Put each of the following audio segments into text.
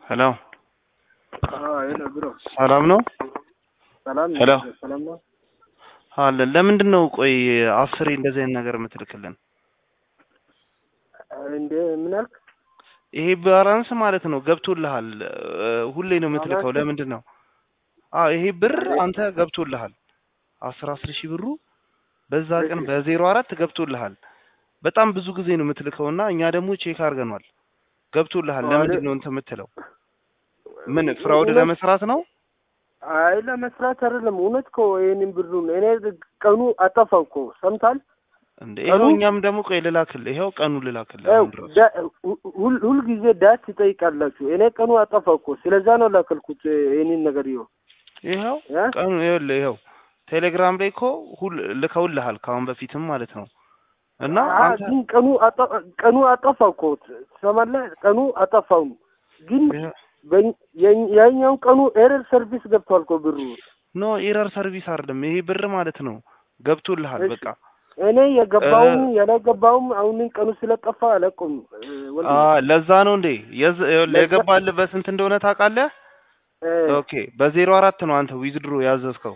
ሄሎ ሄሎ ብሮ ሰላም ነው ሰላም ሄሎ። ሰላም ነው። አለን። ለምንድን ነው ቆይ አስሬ እንደዚህ አይነት ነገር የምትልክልን? እንደ ምን አልክ? ይሄ ባላንስ ማለት ነው ገብቶልሃል። እ፣ ሁሌ ነው የምትልከው። ባላንስ? ለምንድን ነው? አዎ ይሄ ብር አንተ ገብቶልሃል። አስር አስር ሺህ ብሩ በዛ ቀን እሺ። በዜሮ አራት ገብቶልሃል። በጣም ብዙ ጊዜ ነው የምትልከውና እኛ ደግሞ ቼክ አድርገኗል። ገብቶልሃል። አረ- ለምንድን ነው እንትን የምትለው? ምን ፍራውድ እውነት- ለመስራት ነው? አይ ለመስራት አይደለም። እውነት እኮ ይሄንን ብሩን እኔ ቀኑ አጠፋው እኮ ሰምታል። እንዴ ቀኑ- ይኸው እኛም ደግሞ ቆይ ልላክልህ። ይኸው ቀኑ ልላክልህ ያው አሁን ድረስ ዳ- ሁ- ሁል- ሁልጊዜ ዳት ትጠይቃላችሁ። እኔ ቀኑ አጠፋው እኮ ስለዛ ነው ላከልኩት ይሄንን ነገር ይኸው ይኸው እ? ቀኑ ይኸውልህ ይኸው ቴሌግራም ላይ እኮ ሁል ልከውልሃል ከአሁን በፊትም ማለት ነው። እና አ- አንተ ግን ቀኑ አጠ- ቀኑ አጠፋው እኮ ትሰማለህ? ቀኑ አጠፋው ግን ይኸው- በኝ- የኝ- ያኛው ቀኑ ኤረር ሰርቪስ ገብቷል እኮ ብሩ። ኖ ኤረር ሰርቪስ አይደለም ይሄ ብር ማለት ነው ገብቶልሃል። እሺ። በቃ እኔ የገባውም እ- ያላገባውም አሁንን ቀኑ ስለጠፋ አለቁም አ ለዛ ነው እንዴ የዝ- ይኸውልህ ለዛ- የገባልህ በስንት እንደሆነ ታውቃለህ? ኦኬ በዜሮ አራት ነው አንተ ዊዝድሮ ያዘዝከው።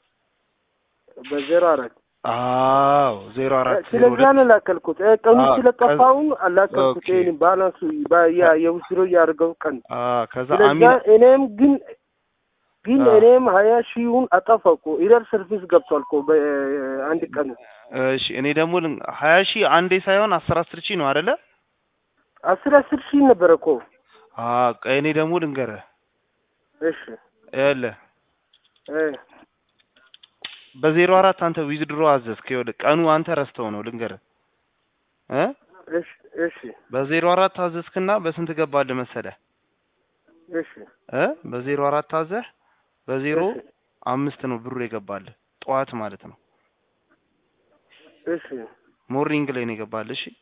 በዜሮ አራት አዎ ዜሮ አራት ዜሮ ስለዛ ሁለት ነው ላከልኩት። እ፣ ቀኑ አ፣ ስለጠፋውን አላከልኩት። ኦኬ። ይሄን ባላንሱ ባ- ያ የውስሮ ያደርገው ቀን አ ከዛ ስለዛ አሚን እኔም ግን ግን አ። እኔም ሀያ ሺውን አጠፋው እኮ ኢረር ሰርቪስ ገብቷል እኮ በአንድ ቀን እሺ እኔ ደግሞ ልን- ሀያ ሺህ አንዴ ሳይሆን አስር አስር ሺህ ነው አይደለ? አስር አስር ሺህ ነበረ እኮ አ ቆይ እኔ ደግሞ ልንገርህ እሺ ይኸውልህ እ፣ በዜሮ አራት አንተ ዊዝድሮ አዘዝክ። ይኸውልህ ቀኑ አንተ ረስተው ነው ልንገርህ እ እሺ እሺ በዜሮ አራት አዘዝክና በስንት ገባልህ መሰለህ እሺ እ በዜሮ አራት አዘህ በዜሮ እሺ አምስት ነው ብሩ የገባልህ ጠዋት ማለት ነው። እሺ ሞርኒንግ ላይ ነው የገባልህ። እሺ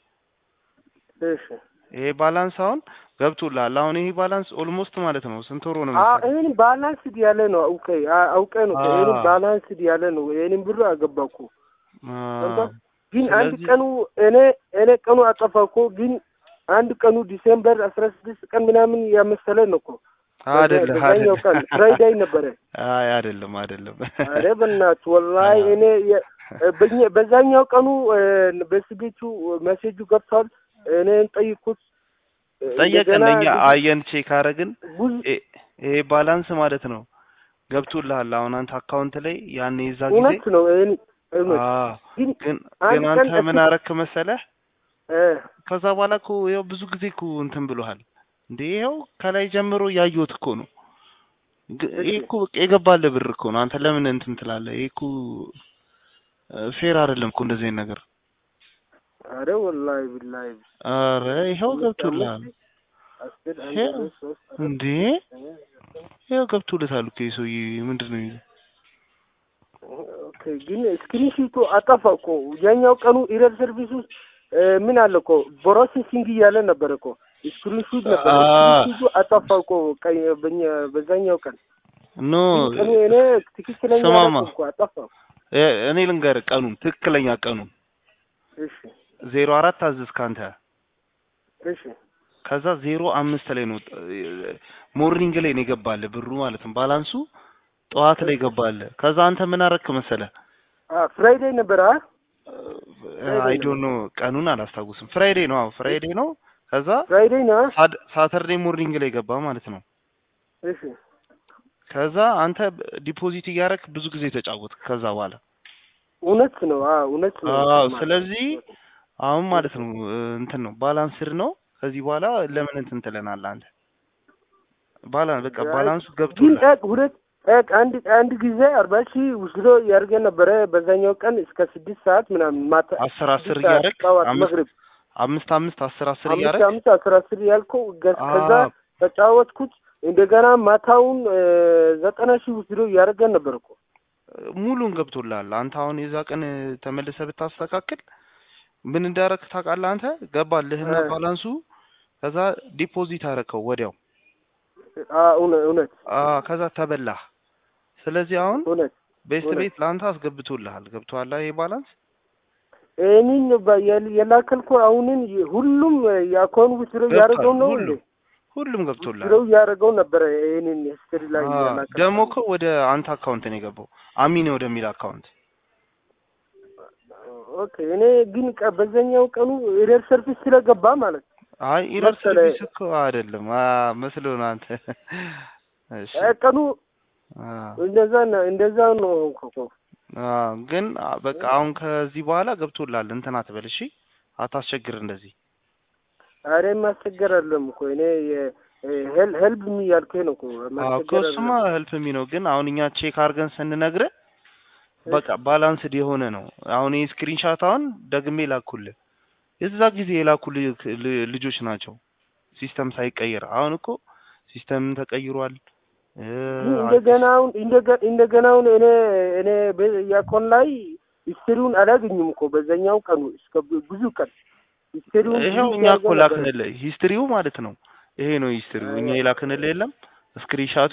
እሺ ይሄ ባላንስ አሁን ገብቶልሃል። አሁን ይሄ ባላንስ ኦልሞስት ማለት ነው ስንት ወሮ ነው አ መሰለህ? ይሄን ባላንስድ ያለ ነው አውቄ አ- አውቄ ነው እኮ አ። ይሄን ባላንስድ ያለ ነው ይሄንን ብሩ አገባኩ አ፣ ገባህ? ግን አንድ ስለዚህ- ቀኑ እኔ እኔ ቀኑ አጠፋው እኮ ግን አንድ ቀኑ ዲሴምበር አስራ ስድስት ቀን ምናምን ያመሰለ ነው እኮ አይደለም በዛኛው ቀን አይደለም ፍራይዳይ ነበረ። አይ አይደለም አይደለም። አረ በእናትህ ወላሂ እኔ የ- በኛ- በዛኛው ቀኑ እ፣ በስቤቱ መሴጁ ገብቷል። እኔን ጠይቁት ጠየቀን እንደገና እኛ አየን ቼክ አረግን። ብዙ ይ- ይሄ ባላንስ ማለት ነው ገብቶልሃል። አሁን አንተ አካውንት ላይ ያኔ የዛ ጊዜ እውነት ነው ይሄን እውነት አ ግን ግን አንድ ግን ቀን አንተ ምን እሱ- አረክ መሰለህ? እ፣ ከዛ በኋላ እኮ ይኸው ብዙ ጊዜ እኮ እንትን ብሎሃል እንዴ ይኸው ከላይ ጀምሮ ያየሁት እኮ ነው። ግ- ይሄ እኮ በቃ የገባልህ ብር እኮ ነው። አንተ ለምን እንትን ትላለህ? ይሄ እኮ ፌር አይደለም እኮ እንደዚህ አይነት ነገር። አረ ወላሂ ቢላሂ አረ ይኸው ገብቶልሃል አስር አንድ ይሄ- ሁለት ሶስት አራት እንዴ ይኸው ገብቶልታል እኮ ይሄ ሰውዬ ምንድን ነው የሚለው? ኦኬ ግን ስክሪንሺቱ አጠፋ እኮ ያኛው ቀኑ ኢረር ሰርቪስ ውስጥ እ፣ ምን አለ እኮ ፕሮሴሲንግ እያለ ነበረ እኮ ስክሪንሹት ነበረ አ። ስክሪንሹቱ አጠፋ እኮ ቀይ- በኛ- በዛኛው ቀን ኖ ግን ቀኑ እኔ ትክክለኛ ስማማ አደረኩ እኮ አጠፋ እ- እኔ ልንገርህ ቀኑን ትክክለኛ ቀኑን እሺ ዜሮ አራት አዘዝክ አንተ እሺ ከዛ ዜሮ አምስት ላይ ነው ሞርኒንግ ላይ ነው የገባልህ ብሩ ማለት ነው። ባላንሱ ጠዋት ላይ ገባልህ። ከዛ አንተ ምን አረክ መሰለህ? አ ፍራይዴይ ነበረ አ አይ ዶንት ኖ ቀኑን አላስታውስም። ፍራይዴ ነው። አዎ ፍራይዴ ነው። ከዛ ፍራይዴይ ነው ሳድ- ሳተርዴ ሞርኒንግ ላይ ገባ ማለት ነው። እሺ ከዛ አንተ ዲፖዚት እያደረክ ብዙ ጊዜ ተጫወትክ። ከዛ በኋላ እውነት ነው አ እውነት ነው አዎ፣ ስለዚህ አሁን ማለት ነው እ፣ እንትን ነው ባላንስድ ነው። ከዚህ በኋላ ለምን እንትን ትለናለህ አንተ? ባላንስ በቃ ባላንሱ ግን ገብቶልሃል። ጠቅ ሁለት ጠቅ አንድ አንድ ጊዜ አርባ ሺህ ውስዶ ያደርገ ነበረ በዛኛው ቀን እስከ ስድስት ሰዓት ምናምን ማታ አስር አስር ስድስት ሰዓት እያደረክ ጠዋት አምስት መግሪብ አምስት አምስት አስር አስር አምስት እያደረክ አምስት አስር አስር ያልከው ገ- አዎ። ከዛ ተጫወትኩት እንደገና ማታውን እ፣ ዘጠና ሺህ ውስዶ ያደርገ ነበር እኮ ሙሉን ገብቶልሃል። አንተ አሁን የዛ ቀን ተመልሰህ ብታስተካክል ምን እንዳረክ ታውቃለህ? አንተ ገባልህና እ። ባላንሱ ከዛ ዲፖዚት አረከው ወዲያው አ እውነት እውነት አ ከዛ ተበላህ። ስለዚህ አሁን እውነት ቤስት እውነት። ቤት ለአንተ አስገብቶልሃል። ገብቶሃል ይሄ ባላንስ እኔን በ- የል- የላከልኩ አሁንን የ- ሁሉም የአካውንት ውስጥ ያደረገው ነው እንዴ? ሁሉም ገብቶላል። ድሮው እያደረገው ነበረ ይህንን ሂስትሪ ላይ አዎ፣ ያላቀ ደግሞ እኮ ወደ አንተ አካውንት ነው የገባው አሚን ወደሚል አካውንት ኦኬ እኔ ግን ቀ- በዛኛው ቀኑ ኢረር ሰርቪስ ስለገባ ማለት ነው። አይ ኢረር መሰለ- ሰርቪስ እኮ አይደለም አ መስሎህ ነው አንተ። እሺ እ ቀኑ አ እንደዛ ነው እንደዛ ነው ሆንኩ እኮ። አ ግን አ በቃ አሁን ከዚህ በኋላ ገብቶላል። እንትን አትበል እሺ፣ አታስቸግር እንደዚህ። አሬ ማስቸገር አለም እኮ እኔ ሄል ሄልፕ ሚ ያልከኝ ነው እኮ አዎ እኮ ማስቸገር እሱማ አይደለም። ህልፍ ሚ ነው። ግን አሁን እኛ ቼክ አድርገን ስንነግርህ በቃ ባላንስድ የሆነ ነው። አሁን ይህ ስክሪንሻት አሁን ደግሜ ላኩልህ የዛ ጊዜ የላኩልህ ል- ልጆች ናቸው ሲስተም ሳይቀየር። አሁን እኮ ሲስተም ተቀይሯል። እ ግን እንደገናውን እንደገ- እንደገናውን እኔ እኔ በ- ያኮን ላይ ሂስትሪውን አላገኝም እኮ በዛኛው ቀኑ እስከ ብ- ብዙ ቀን ሂስትሪውን ይሄው ብዙ እኛ እኮ ያደርገው ነበረ። ላክንልህ ሂስትሪው ማለት ነው። ይሄ ነው ሂስትሪው። እኛ የላክንልህ የለም ስክሪንሻቱ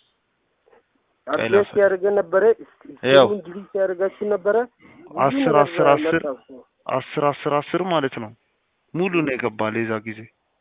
አፕዴት ያደርገ ነበረ ያው ሂስትሪውን ዲሊት ያደርጋችሁ ነበረ። ብዙ አስር ነገር አስር አስር መጣ እኮ። አስር አስር አስር ማለት ነው ሙሉ ነው የገባል የዛ ጊዜ።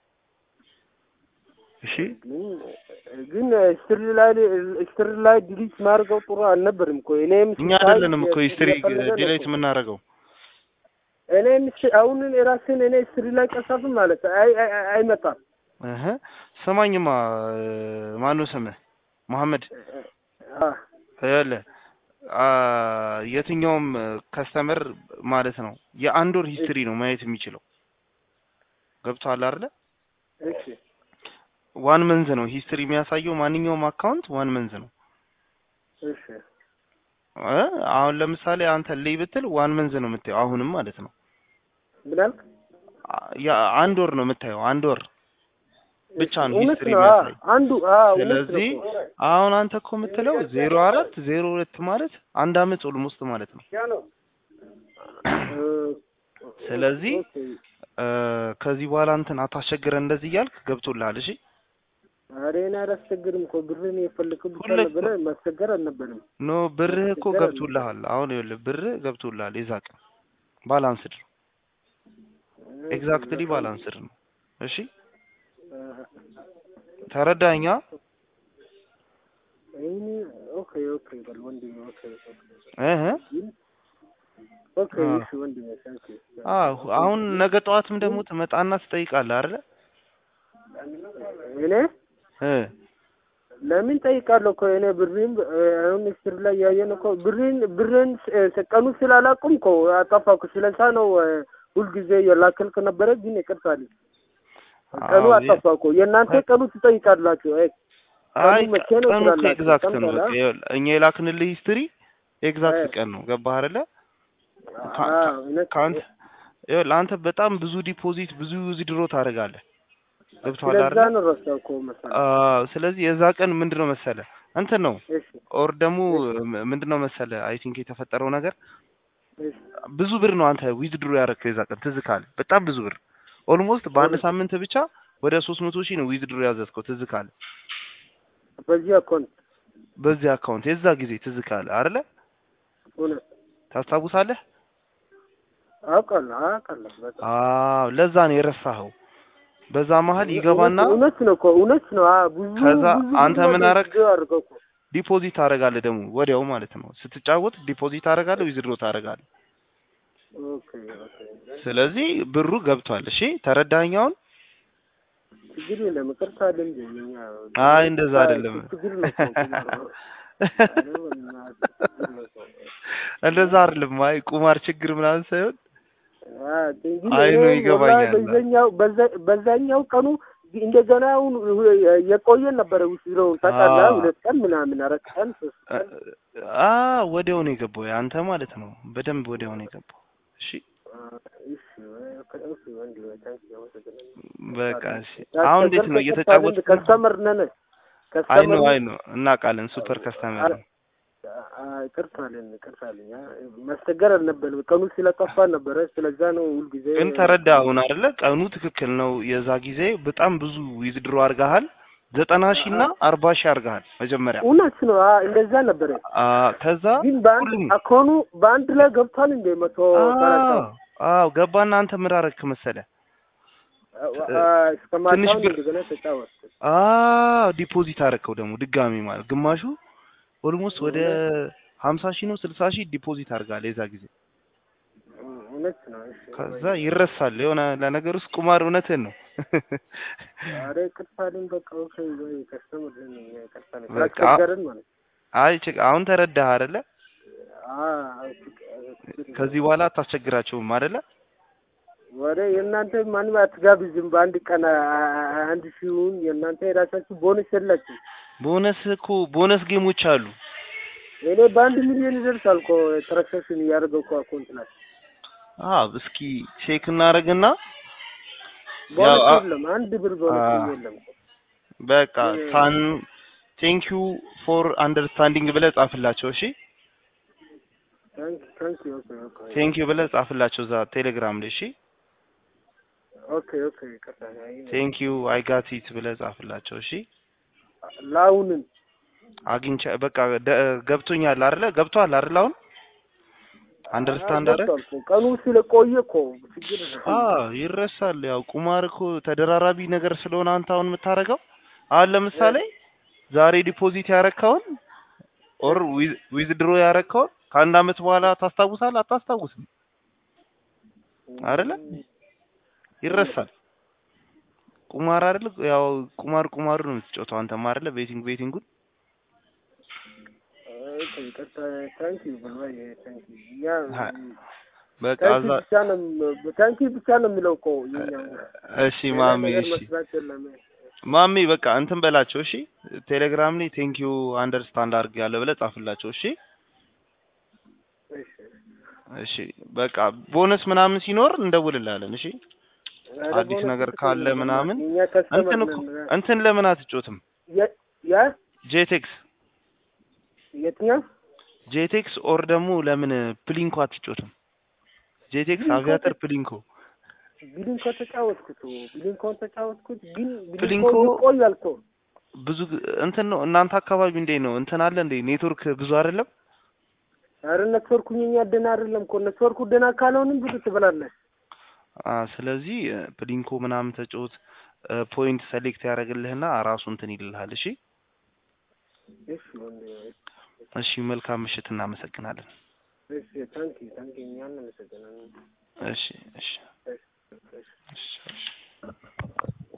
እሺ ግን ግን ሂስትሪ ላይ ሂስትሪ ላይ ዲሊት ማድረገው ጥሩ አልነበርም እኮ እኔም እኛ ስታይ አይደለንም እኮ ሂስትሪ እየፈለገ ነው ዲሌት እኮ። የምናደርገው። እኔም ስ- አሁን የራስን እኔ ሂስትሪ ላይ ቀሳፍም ማለት አይ አይ- አይ- አይመጣም። እህ ስማኝማ ማነው ስምህ? መሐመድ አ ይኸውልህ አ የትኛውም ከስተመር ማለት ነው የአንድ ወር ሂስትሪ ነው ማየት የሚችለው። ገብቶሃል አይደለ? እሺ ዋን መንዝ ነው ሂስትሪ የሚያሳየው ማንኛውም አካውንት ዋን መንዝ ነው። እሺ እ አሁን ለምሳሌ አንተ ልይ ብትል ዋን መንዝ ነው የምታየው አሁንም ማለት ነው። ምን አልክ? አ- ያ አንድ ወር ነው የምታየው አንድ ወር ብቻ ነው እውነት ሂስትሪ ነው። አ የሚያሳይ። አንዱ አ እውነት ነው ስለዚህ እኮ። አሁን አንተ እኮ የምትለው ዜሮ አራት ዜሮ ሁለት ማለት አንድ አመት ኦልሞስት ማለት ነው። እ፣ ስለዚህ ኦኬ። እ ከዚህ በኋላ እንትን አታስቸግረን እንደዚህ እያልክ ገብቶልሃል። እሺ ኧረ እኔ አላስቸግርም እኮ ብርን የፈለግኩት ብቻ ሁለት ነበረ ማስቸገር አልነበረም። ኖ ብርህ እኮ ማስቸገር ገብቶልሃል። አሁን ይኸውልህ ብርህ ገብቶልሃል። የዛ ቀን ባላንስድ ነው፣ ኤግዛክትሊ ባላንስድ ነው። እሺ ተረዳኛ? እኔ ኦኬ ኦኬ በል ወንድሜ ኦኬ ኦኬ እህ ኦኬ አ። እሺ ወንድሜ ታንክ ዩ አዎ አሁን ነገ ጠዋትም ደግሞ ትመጣና ትጠይቃለህ አይደለ? እኔ እ ለምን ጠይቃለሁ እኮ እኔ ብሬን እ፣ አሁን ስትር ላይ ያየን እኮ ብሬን ብሬን ስ- ቀኑ ስላላቁም እኮ አጠፋኩ። ስለዛ ነው እ፣ ሁልጊዜ የላከልክ ነበረ፣ ግን ይቅርታል ቀኑ አዎ፣ አጠፋ እኮ። የእናንተ ቀኑ ትጠይቃላችሁ። አይ አይ ቀኑ መቼ ነው ቀኑ እኮ ትላላችሁ? ኤግዛክት ቀን ነው። በላ በቃ ይኸውልህ እኛ የላክንልህ ሂስትሪ ኤግዛክት እ። ቀን ነው። ገባህ አይደለ? ካ- አ፣ ካ- እውነት ከአንተ ይኸውልህ አንተ በጣም ብዙ ዲፖዚት ብዙ ዊዝድሮ ታደርጋለህ። ገብቶሃል ስለዛ አይደለ? ነው ረሳው እኮ መሰለኝ። አዎ። ስለዚህ የዛ ቀን ምንድነው መሰለ እንትን ነው እሺ ኦር ደግሞ ም- ምንድነው መሰለ አይ ቲንክ የተፈጠረው ነገር እሺ ብዙ ብር ነው አንተ ዊዝድሮ ያደረግከው የዛ ቀን ትዝ ካለ በጣም ብዙ ብር ኦልሞስት በአንድ እውነት። ሳምንት ብቻ ወደ ሶስት መቶ ሺህ ነው ዊዝድሮ ያዘዝከው ትዝ ካለ በዚህ አካውንት በዚህ አካውንት የዛ ጊዜ ትዝ ካለ አይደለ እውነት ታስታውሳለህ? አውቃለሁ አውቃለሁ በጣም አዎ ለዛ ነው የረሳኸው። በዛ መሀል ይገባና እውነት ነው እኮ እውነት ነው። አ ብዙ ከዛ ብዙ አንተ ብዙ ምን ነገር አረግ? ጊዜ አድርገው እኮ ዲፖዚት ታደርጋለህ ደግሞ ወዲያው ማለት ነው። ስትጫወት ዲፖዚት ታደርጋለህ፣ ዊዝድሮ ታደርጋለህ። ኦኬ ኦኬ ስለዚህ ብሩ ገብቷል። እሺ ተረዳኸኝ አሁን? ችግር የለም ይቅርታ አለ እንጂ እኛ አይ እንደዛ አይደለም። ችግር ነው እኮ ችግር ነው። ኧረ በእናትህ ችግር ነው እኮ። እንደዛ አይደለም። አይ ቁማር ችግር ምናምን ሳይሆን አ ግን አይ ነው እኔ ይገባኛል። ወላሂ በዛኛው በዛ- በዛኛው ቀኑ እንደገና አሁን የቆየን ነበረ ውስድረውን ታውቃለህ። አዎ። ሁለት ቀን ምናምን አራት ቀን ሶስት ቀን አ ወዲያው ነው የገባው አንተ ማለት ነው። በደንብ ወዲያው ነው የገባው። እሺ አ፣ እሺ ኦኬ ኦኬ ወንድሜ ታንክ ዩ አመሰግናለሁ። በቃ እሺ። አሁን እንዴት ነው እየተጫወትክ ነው? ከስተመር ነን አይ ከስተመር ነው አይ ነን። ነው እናውቃለን። ሱፐር ከስተመር ነው። አ- ይቅርታ አለን ይቅርታ አለኝ። አ፣ ማስቸገር አልነበረም ቀኑ ስለጠፋ ነበረ። ስለዛ ነው ሁልጊዜ ግን ተረዳ አሁን አይደለ? ቀኑ ትክክል ነው። የዛ ጊዜ በጣም ብዙ ዊዝድሮ አድርገሃል። ዘጠና ሺህ እና አርባ ሺህ አድርገሃል መጀመሪያ። እውነት ነው። አ፣ እንደዛ ነበረ። አ ከዛ ግን በአንድ ሁሉም አኮኑ በአንድ ላይ ገብቷል እንደ መቶ ሰላሳ አዎ አዎ ገባና አንተ ምን አደረግክ መሰለህ? እስከ ማታውን ትንሽ ብር- እንደገና ተጫወትኩት። አ ዲፖዚት አደረከው ደግሞ ድጋሚ ማለት ግማሹ ኦልሞስት ወደ ሀምሳ ሺህ ነው ስልሳ ሺህ ዲፖዚት አድርጋል የዛ ጊዜ እውነት ነው። እሺ ከዛ ይረሳል የሆነ ለነገር ውስጥ ቁማር እውነትን ነው ኧረ ይቅርታ አለኝ። በቃ ኦኬ ወይ ከስተመር ነኝ ይቅርታ አለኝ። በቃ። ስላስቸገርን ማለት ነው። አይ ችግ- አሁን ተረዳህ አይደለ አዎ ከዚህ በኋላ አታስቸግራቸውም አይደለ ወደ የእናንተ ማንም አትጋብዝም። በአንድ ቀን አ- አ- አንድ ሺውን የእናንተ የራሳችሁ ቦነስ የላችሁ። ቦነስ እኮ ቦነስ ጌሞች አሉ እኔ በአንድ ሚሊዮን ይደርሳል እኮ ትራንሳክሽን እያደረገው እኮ አካውንት ላይ አ እስኪ ቼክ እናደርግና ቦነስ አ- የለም። አንድ ብር ቦነስ አ- የለም። በቃ ታን ቴንክ ዩ ፎር አንደርስታንዲንግ ብለህ ጻፍላቸው እሺ ታንክ ታንክ ዩ ኦኬ ኦኬ ቴንክ ዩ ብለህ ጻፍላቸው እዛ ቴሌግራም ላይ እሺ ኦኬ ኦኬ ይቅርታ አይ፣ ቴንክ ዩ አይ ጋት ኢት ብለህ ጻፍላቸው እሺ ለአሁንም አግኝቻ በቃ ደ- ገብቶኛል አይደለ ገብቷል አይደል አሁን አንደርስታንድ አረ ገብቷል እኮ ቀኑ ስለቆየ እኮ ችግር አ ይረሳል ያው ቁማር እኮ ተደራራቢ ነገር ስለሆነ አንተ አሁን የምታደርገው አሁን ለምሳሌ ዛሬ ዲፖዚት ያረካውን ኦር ዊዝድሮ ያረካውን ከአንድ አመት በኋላ ታስታውሳለህ አታስታውስም አይደለ ይረሳል ቁማር አይደል ያው ቁማር ቁማር ነው የምትጫወተው አንተም አይደለ ቤቲንግ ቤቲንጉን ኦኬ ይቅርታ ታንክ ዩ በላይ ታንክ ዩ እኛ ሀ- በቃ ታንክ እዛ ዩ ብቻ ነው ታንክ ዩ ብቻ ነው የሚለው እኮ የኛ እሺ ማሚ ነገር እሺ መስራት የለም። ማሚ በቃ እንትን በላቸው እሺ ቴሌግራም ላይ ቴንክ ዩ አንደርስታንድ አድርግ ያለ ብለህ ጻፍላቸው እሺ እሺ እሺ በቃ ቦነስ ምናምን ሲኖር እንደውልልሃለን እሺ ኧረ አዲስ ቦነስ ነገር እኮ ካለ የለም። ምናምን የኛ ከስተመር እንትን እኮ ነን። እንትን ለምን አትጮትም የ- ያ ጄቴክስ የትኛው ጄቴክስ ኦር ደግሞ ለምን ፕሊንኮ አትጮትም ጄቴክስ ፕሊንኮ አቪያተር ተ- ፕሊንኮ ቢሊንኮ ተጫወትኩት ቢሊንኮን ተጫወትኩት ግን ቢሊንኮ ፕሊንኮ- ይቆያል እኮ ብዙ ግ- እንትን ነው እናንተ አካባቢ እንዴት ነው እንትን አለ እንዴ ኔትወርክ ብዙ አይደለም ኧረ ኔትወርኩ የኛ ደህና አይደለም እኮ ኔትወርኩ ደህና ካልሆንም ብዙ ትበላለህ አ ስለዚህ እ፣ ፕሊንኮ ምናምን ተጫወት እ፣ ፖይንት ሰሌክት ያደርግልህና ራሱ እንትን ይልልሃል እሺ እሺ ወንድ እሺ መልካም ምሽት እናመሰግናለን እሺ ታንክ ዩ ታንክ ዩ እኛን እናመሰግናለን እሺ እሺ እሺ እሺ እሺ እሺ